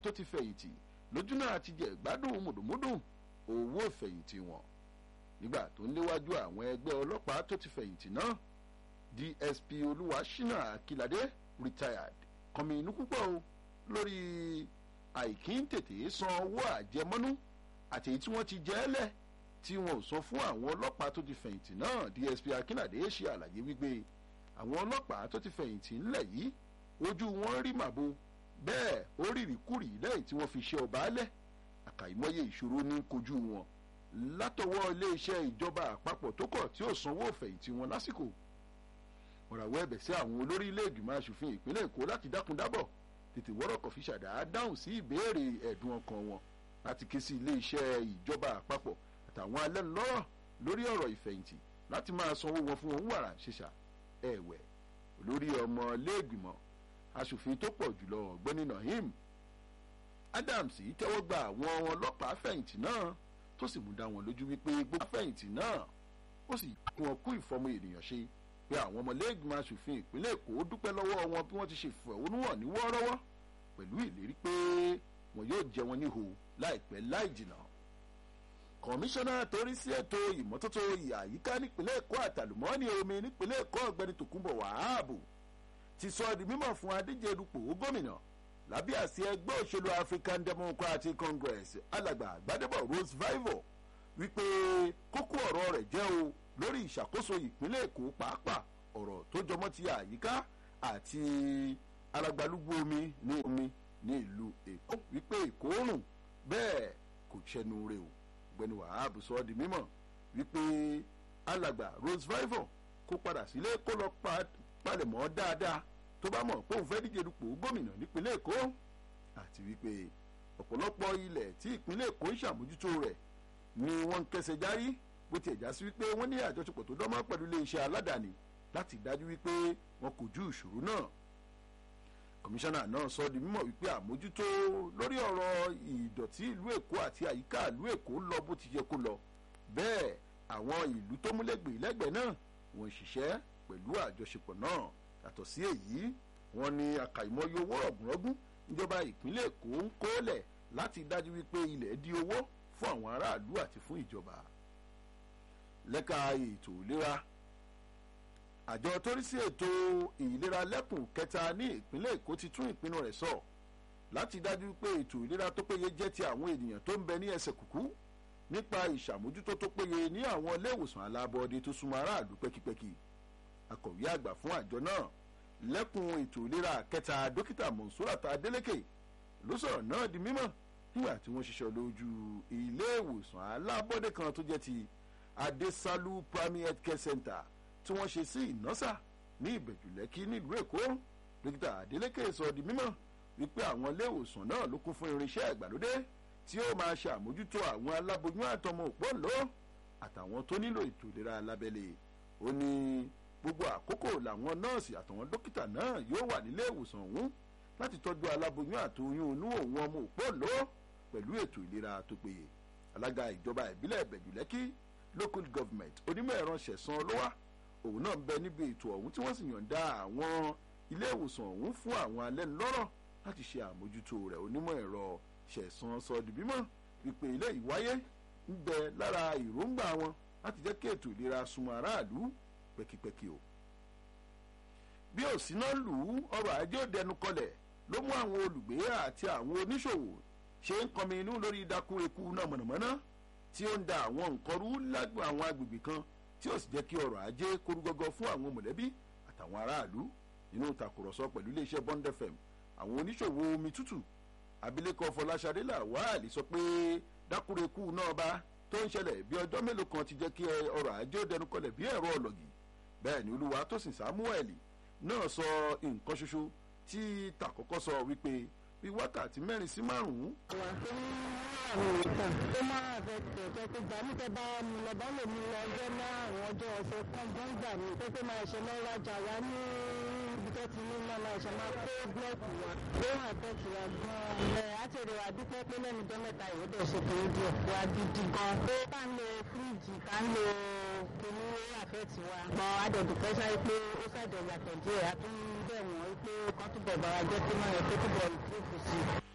tó ti fẹ̀yìntì lójú náà ti jẹ ìgbádùn mùdùmúdùn owó ìfẹ̀yìntì wọn nígbà tó ń léwájú àwọn ẹgbẹ́ ọlọ́pàá tó ti fẹ̀yìntì náà dsp olúwaṣínà akíládé retired kọmi inú púpọ̀ o lórí àìkí ń tètè san owó àjẹmọ́nú àti èyí tí wọ́n ti jẹ́ lẹ̀ tí wọn ò san fún àwọn ọlọ́pàá tó ti fẹ̀yìntì náà dsp akíládé ṣe àlàyé wípé àwọn ọlọ́pàá tó ti fẹ̀yìntì ńlẹ̀ yìí ojú wọn rí màbo bẹ́ẹ̀ ó rírì kúrì lẹ́yìn tí wọ́n fi ṣe ọba alẹ́ àkàìmọye ìṣòro ní kojú wọn látọwọ́ iléeṣẹ́ ìjọba àpapọ̀ tó kọ̀ tí ò sanwó ìfẹ̀yìntì wọn lásìkò ọ̀ràwọ̀ ẹ̀bẹ̀ sí àwọn olórí ilé ìgbìmọ̀ asòfin ìpínlẹ̀ èkó láti dákun dábọ̀ tètè wọ́rọ̀kọ̀ fi ṣàdá dáhùn sí ìbéèrè ẹ̀dùn ọkàn wọn láti ké sí iléeṣẹ́ ìjọba àpapọ̀ àtàwọn alẹ́nulọ́rọ̀ lórí ọ̀rọ̀ ìfẹ̀yìntì láti máa sanwó wọn fún ohun wàrà ṣẹṣà ẹ̀wẹ̀ olórí ọmọ ilé ìgbìmọ̀ asòfin tó pọ̀ jùlọ ọ̀gbẹ́ni nahim adams tẹ́wọ́ gba àwọn ọlọ́pàá fẹ̀yìntì náà tó sì mú dá wọn lójú wípé gbogbo fẹ̀yìntì náà ó sì kún wọn kú ìfọmọ ènìyàn ṣe pé àwọn ọmọlẹ́gbìmọ̀ asòfin ìpínlẹ̀ èkó dúpẹ́ lọ́wọ́ wọn bí wọ́n ti ṣe fẹ̀hónúhàn ní wọ́ọ́rọ́wọ́ pẹ̀lú ìlérí pé wọn yóò jẹ wọn níhò láìpẹ́ láì jìnà. kọmíṣánná torí sí ètò ìmọ́tótó àyíká nípínlẹ̀ èkó àtàlùmọ́ọ́nì omi nípínlẹ̀ èkó ọ̀gbẹ́ni tòkunbọ̀ wàhábù ti sọ di mímọ̀ fún adíje dupò gómìnà lábẹ́ àsí ẹgbẹ́ òṣèlú african democratic congress alàgbà gbadebo rose vivo wípé kókó ọ̀rọ̀ rẹ̀ jẹ́ o lórí ìṣàkóso ìpínlẹ̀ èkó pàápàá ọ̀rọ̀ tó jọmọ́ ti àyíká àti alagbalúgbú omi ní omi ní ìlú èkó wípé èkó rùn bẹ́ẹ̀ kò ṣẹnu rẹ̀ o ọ̀gbẹ́ni wàhábù sọ di mímọ̀ wípé alàgbà rose vivo kó padà sílé kó lọ palẹ̀mọ́ dáadáa tó bá mọ̀ pé òun fẹ́ díje dupò gómìnà nípínlẹ̀ èkó àti wípé ọ̀pọ̀lọpọ̀ ilẹ̀ tí ìpínlẹ̀ èkó ń ṣàmójútó rẹ̀ ni wọ́n ń kẹsẹ̀ járí bó tiẹ̀ já sí wípé wọ́n ní àjọṣepọ̀ tó dánmọ́ pẹ̀lú iléeṣẹ́ aládàáni láti dájú wípé wọn kò ju ìṣòro náà kọmíṣánná náà sọ di mímọ̀ wípé àmójútó lórí ọ̀rọ̀ ìdọ̀tí ìlú èkó àti àyíká ìlú èkó lọ bó ti yẹ kó lọ bẹ́ẹ̀ àwọn ìlú tó múlẹ̀gbẹ̀ lẹ́gbẹ̀ẹ́ náà wọ́n ń ṣiṣẹ́ pẹ̀lú àjọṣepọ̀ náà yàtọ̀ sí èyí wọ́n ní àkàìmọye owó rọ̀gùnrọ̀gùn ìjọba ìpínlẹ̀ èkó ń kólẹ̀ láti dájú wípé ilẹ̀ di owó fún àwọn aráàlú àti fún ìjọba lẹ́ka ètò ìlera àjọ torí sí ètò ìlera lẹ́kùn kẹta ní ìpínlẹ̀ èkó ti tún ìpinnu rẹ̀ sọ láti dájú pé ètò ìlera tó péye jẹ́ ti àwọn ènìyàn tó ń bẹ ní ẹsẹ̀ kùkú nípa ìṣàmójútó tó péye ní àwọn ilé ìwòsàn alábọ́ọ́dé tó súnmọ́ aráàlú pẹ́kípẹ́kí akọ̀wé àgbà fún àjọ náà lẹ́kùn ètò ìlera kẹta dókítà monsurat adeleke ló sọ̀rọ̀ náà di mímọ̀ nígbà tí wọ́n ṣiṣẹ́ lójú ilé ìwòsàn alábọ́dé kan tó jẹ́ ti adesalu primary health care center tí wọ́n ṣe sí ìnọ́sà ní ìbẹ̀jùlẹ́kí nílùú èkó dókítà adeleke sọ di mímọ̀ wípé àwọn ilé ìwòsàn náà ló kún fún irinṣẹ́ ìgbàlódé tí ó máa ṣe àmójútó àwọn aláboyún àtọmọ òpóǹló àtàwọn tó nílò ètò ìlera alábẹ́lẹ̀ ó ní gbogbo àkókò làwọn nọ́ọ̀sì àtàwọn dókítà náà yóò wà nílé ìwòsàn ọ̀hún láti tọ́jú aláboyún àtòyún inú òun ọmọ òpóǹló pẹ̀lú ètò ìlera tó péye alága ìjọba ìbílẹ̀ ìbẹ̀jùlẹ́kí local government onímọ̀ ẹ̀rọ ṣẹ̀san lọ́wọ́ òun náà ń bẹ níbi ètò ọ̀hún tí wọ́n sì yọ̀ǹda àwọn ilé ìwòsàn ọ̀hún fún àwọn alẹ́nulọ́rọ̀ láti ṣe àmójútó rẹ̀ onímọ̀ ẹ̀rọ ṣẹ̀san sọ di bímọ wípé ilé ìwáyé ń bẹ lára ìróǹgbà wọn láti jẹ́ kí ètò ìlera súnmọ́ aráàlú pẹ́kípẹ́kí o. bí òsínà lù ú ọrọ̀ ajé ò dẹnu kọlẹ̀ ló mú àwọn olùgbé àti àwọn oníṣòwò ṣe ń kọmi inú lórí dákú eku náà mọ̀nàmọ́ná tí ó ń da àwọn nǹkan rú lágbọn àwọn agbègbè kan tí ó sì jẹ́ kí ọrọ̀ ajé korúgọ́gọ́ fún àwọn mọ̀lẹ́bí àtàwọn aráàlú nínú ìtàkùrọ̀sọ pẹ̀lú iléeṣẹ́ bond fm àwọn oníṣòwò omi tútù abilékọ fọláṣadé làwálì sọ pé dákúrekú náà bá tó ń ṣẹlẹ̀ bí ọjọ́ mélòó kan ti jẹ́ kí ọrọ̀ ajé ó dẹnu kọlẹ̀ bí ẹ̀rọ ọlọ́gì bẹ́ẹ̀ ni olúwa tó sìn samuel náà sọ nǹkan ṣoṣo tí tàkọ́kọ́ sọ wípé bí wákàtí mẹ́rin sí márùn-ún. àwọn tó ń rìn nìkan tó máa fẹ́ tẹ̀tẹ̀ tó gbà mí tẹ́ bá mi lọ bá lè mi lọ ọjọ́ márùn-ún ọjọ́ ọ̀sẹ̀ kan bó ń gbà mí pé pé máa ṣe lọ́ rajà wá ní ibi tó ti ní náà máa ṣe máa kó búlọ̀kù wá ló wà tẹ̀tì wá gan-an. ẹ àtẹ̀rẹ̀ wà dúpẹ́ pé lẹ́nu ọjọ́ mẹ́ta ìwé dẹ̀ ṣe kéré díẹ̀ wá gidi gan. pé ká ń lo fíríjì ká ń lo kìnní àfẹ́tì wa. mọ adẹ̀dùpẹ́ sáré pé ó ṣàjọ yàtọ̀ díẹ̀ a tún bẹ̀ wọ́n pé kán túbọ̀ bára jẹ́ pé máa yẹ kó túbọ̀ ìfúrufú sí i.